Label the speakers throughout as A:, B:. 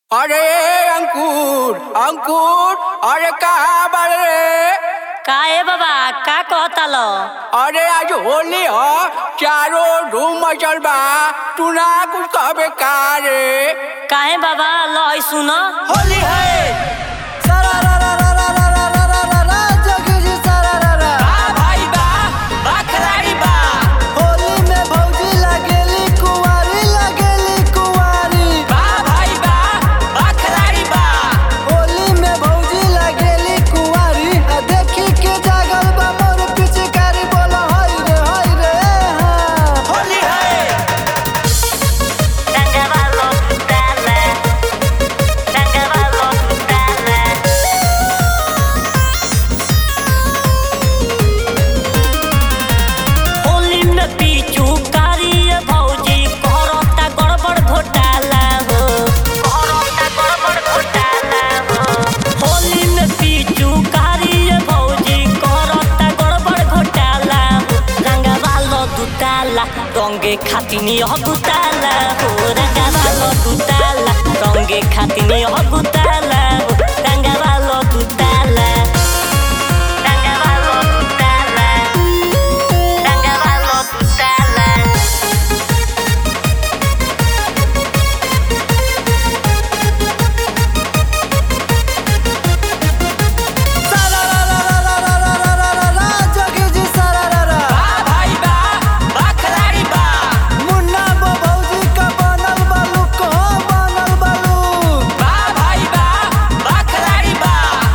A: अरे अंकुर अंकुर अरे कहाँ बारे
B: का ए बाबा का कहता लो
A: अरे आज होली ह चारों धूम मचल बा तू ना कुछ कहबे का रे
B: काहे बाबा लो ई सुन
A: होली है बा भाई बा बा खिलाड़ी बा बा भाई बा बा खिलाड़ी बा होली है
B: रंगवा लो डाले रंगवा लो डाले होली में पीछू कारिए भौजी करता गड़बड़ घोटाला हो करता गड़बड़ घोटाला हो होली में पीछू कारिए भौजी करता गड़बड़ घोटाला हो रंगवा लो दुताला रंगे खातिनी हगुताला हो रंगवा लो दुताला रंगे खातिनी हगुताला हो रंगवा लो दुताला रंगवा लो दुताला रंगवा लो दुताला
A: बा भाई बा बा खिलाड़ी बा बा भाई बा बा खिलाड़ी बा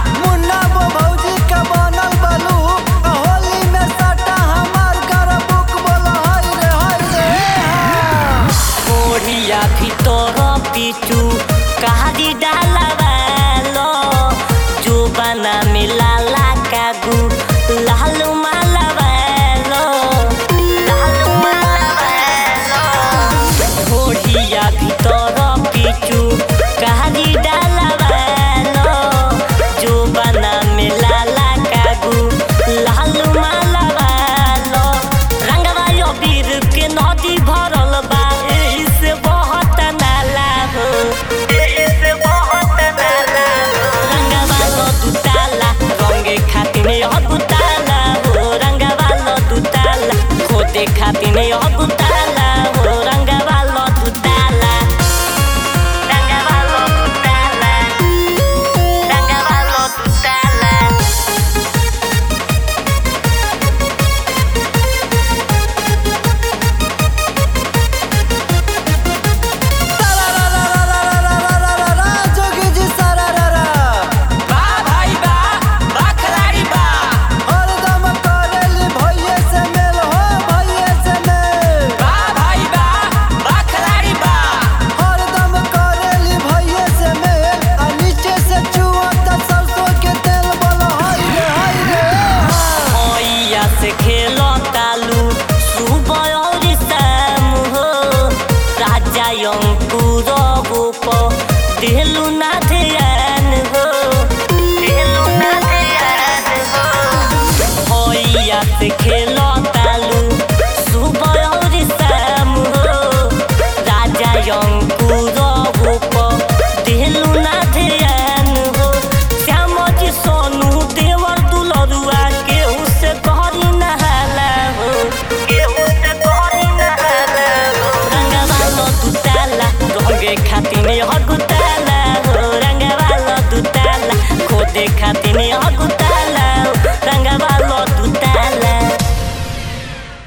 B: ओढ़िया ভিতর পিছু কাহারি ডালাবালো জোবানা মিলালা কাগু লালু মালাবালো লালু মালাবালো ওড়িয়া ভিতর পিছু কাহারি ডালাবালো জোবানা মিলালা কাগু লালু মালাবালো रंगवा यो बीर के नदी भरल बा एही से बहुत नाला हो एही से बहुत नाला हो रंगवा लो दुताला रंगे खातिर अगुताला हो रंगवा लो दुताला खोदे खातिर अगुताला हो रंगवा लो दुताला रंगवा लो दुताला रंगवा लो दुताला
A: बा भाई बा बा खिलाड़ी बा बा भाई बा बा खिलाड़ी बा
B: भैया से खेलो तालू सुबह और शाम हो राजा अंकुर गोप दिलू ना ध्यान हो दिलू ना ध्यान हो भैया से खेलो तालू सुबह और शाम हो राजा अंकुर गोप दिलू ना ध्यान हो श्याम जी सोनू देवर दुलरुआ केहू से कहरी नहाला हो केहू से कहरी नहाला हो रंगवा लो दुताला रंगे खातिर हगुताला हो रंगवा लो दुताला खोदे खातिर हगुताला